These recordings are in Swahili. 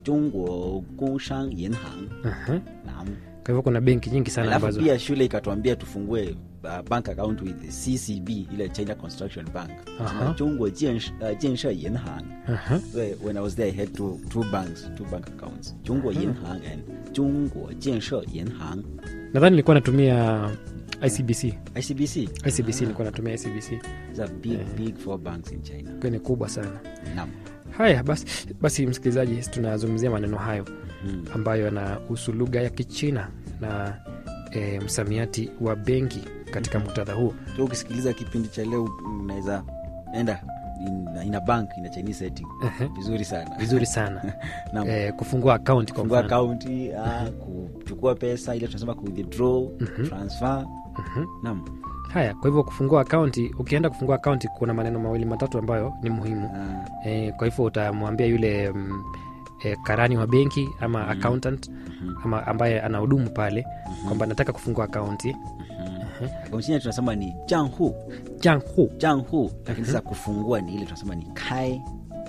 Zhongguo Gongshang Yinhang. Aha. Naam. Kwa hivyo kuna benki nyingi sana Alafu ambazo pia shule ikatuambia tufungue uh, bank account with CCB ile China Construction Bank. Aha. Zhongguo Jianshe uh, Jianshe Yinhang. Aha. So when I was there I had two two banks, two bank accounts. Zhongguo Yinhang and Zhongguo Jianshe Yinhang. nadhani nilikuwa natumia ICBC ICBC. ICBC nilikuwa natumia ICBC These are big big four banks in China. kwa ni kubwa sana Naam. haya basi, basi msikilizaji tunazungumzia maneno hayo Mm. ambayo yanahusu lugha ya kichina na e, msamiati wa benki katika muktadha huu So ukisikiliza kipindi cha leo unaweza enda in, in a bank in a Chinese setting. Ehe. Vizuri sana. vizuri sana Naam. e, kufungua akaunti kwa kufungua mfano akaunti ah, kuchukua pesa ile tunasema ku withdraw transfer naam haya kwa hivyo kufungua akaunti ukienda kufungua akaunti kuna maneno mawili matatu ambayo ni muhimu Ah, e, kwa hivyo utamwambia yule mm, e, karani wa benki ama accountant ama ambaye anahudumu pale kwamba nataka kufungua akaunti akaunti yenyewe tunasema ni janhu janhu janhu lakini sasa kufungua ni ile tunasema ni kai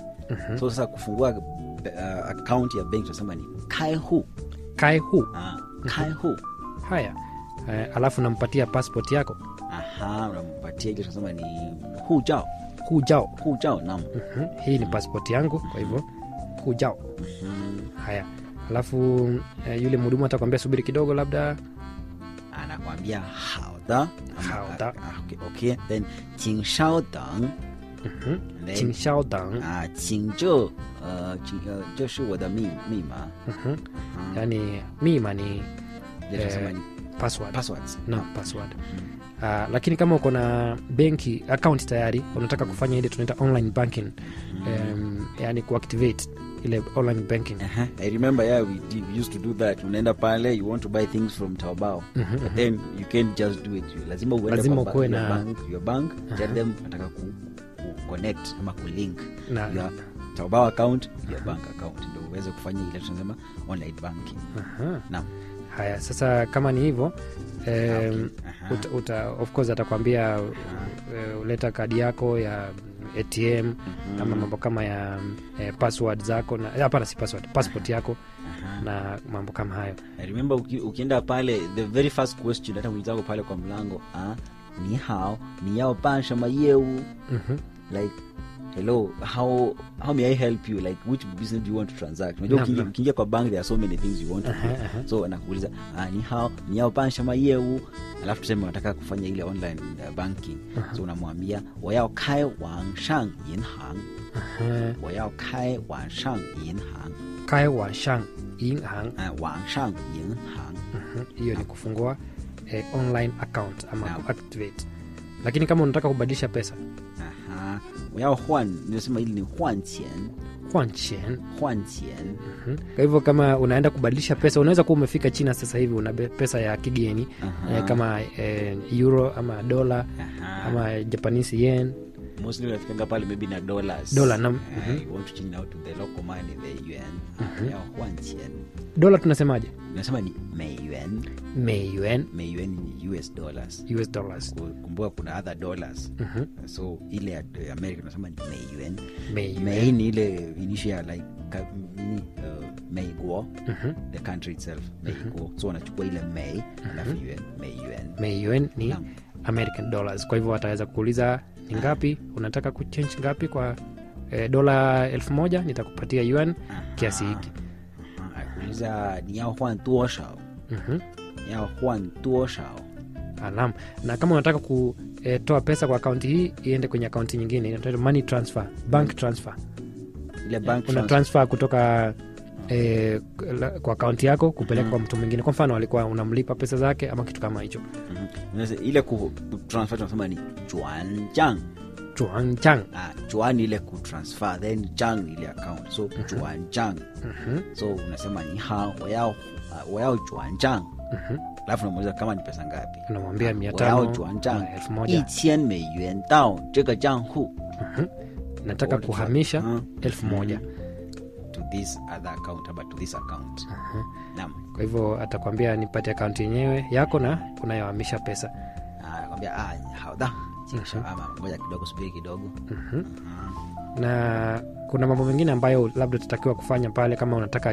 so sasa kufungua uh, akaunti ya benki tunasema ni kaihu kaihu ah, kaihu haya e, alafu nampatia passport yako aha unampatia ile tunasema ni hujao hujao hujao naam Mhm, hii ni passport yangu kwa hivyo hujao haya alafu e, yule mhudumu atakwambia subiri kidogo labda anakwambia haoda Haoda. Ah, okay, okay then 请稍等 Mhm. And then- Qingxiao dang 啊，请这呃，请呃，这是我的密密码， Mhm. yaani mima ni 也是什么 Eh, password passwords？ no password Uh, lakini kama uko na benki account tayari unataka kufanya ile tunaita online banking um, yani kuactivate ile online banking Uh-huh. I remember yeah, we, did, we used to do that. Unaenda pale, you want to buy things from Taobao, but then you can't just do it. Lazima uende Lazima kwa ba- ukuwe your na- bank, your bank, tell them nataka ku, ku connect ama ku link Na- your Taobao account, your bank account ndio uweze kufanya ile tunasema online banking. Aha. Naam. haya sasa kama ni hivyo um, Aha. uta, uta, of course atakwambia uh, uleta kadi yako ya atm ama mambo kama ya eh, password zako na hapana si password passport yako na mambo kama hayo I remember uki, ukienda pale the very first question hata mwenzako pale kwa mlango ah, ni hao ni yao ban shama yeu Mhm. like hello how how may i help you like which business do you want to transact unajua Naam, ukiingia- naam. ukiingia kwa bank there are so many things you want to Aha, do aha. so anakuuliza ah, ni hao ni yao ban shama yeu alafu tuseme unataka kufanya ile online uh, banking so unamwambia wayao kai wang shang yin hang Aha. wayao kai wang shang yin hang kai wanshang inhang uh, wang shang yin hang Mhm. hiyo ni kufungua eh, online account ama Naam. kuactivate lakini kama unataka kubadilisha pesa Aha. 我要换，nimesema hili ni 换钱 huanchen 换钱 Mhm. kwa hivyo kama unaenda kubadilisha pesa unaweza kuwa umefika china sasa hivi una be- pesa ya kigeni Aha. eh, kama eh, euro ama dola Aha. ama japanese yen mostly unafikanga pale maybe na dollars Dollar, nam- Eh, you want to change now to the local money the yuan uh, 要换钱 dola tunasemaje unasema ni 美元 mayuan 美元ni us dollars us dollars Ku- kumbuka kuna other dollars Mhm. so ile ya ya america unasema ni 美元 Mayuan. 美ni ile initial like ka, nini uh, 美国 Mhm. the country itself 美国so wanachukua ile 美 alafu yuan 美元 mayuan ni Naam. american dollars kwa hivyo ataweza kuuliza ni ngapi unataka kuchange ngapi kwa eh, dola elfu moja nitakupatia yuan kiasi hiki akuuliza ni yao huan toshao Mhm. ni yao huan toshao Naam. na kama unataka kutoa pesa kwa akaunti hii iende kwenye akaunti nyingine inaitwa money transfer bank transfer ile bank una transfer. transfer kutoka eh, la- kwa akaunti yako kupeleka kwa mtu mwingine kwa mfano alikuwa unamlipa pesa zake ama kitu kama hicho Mhm. Unaweza- ile ku ku- transfer tunasema ni juanjang chuangchang ah, juan ni ile kutransfer then jang ni ile account so juanjang so unasema ni ha wayao uh, wayao juanjang alafu unamuuliza kama ni pesa ngapi unamwambia mia 我要 tano 转账 ama elfu 一 moja 千美元到这个账户 nataka Or- kuhamisha Mhm. elfu moja to this other account ama to this account naam kwa hivyo atakwambia nipate akaunti yenyewe yako na unayohamisha pesa Ah, anakwambia ah, hauda Chingisha, ama ngoja kidogo subiri kidogo Ah. na kuna mambo mengine ambayo labda utatakiwa kufanya pale kama unataka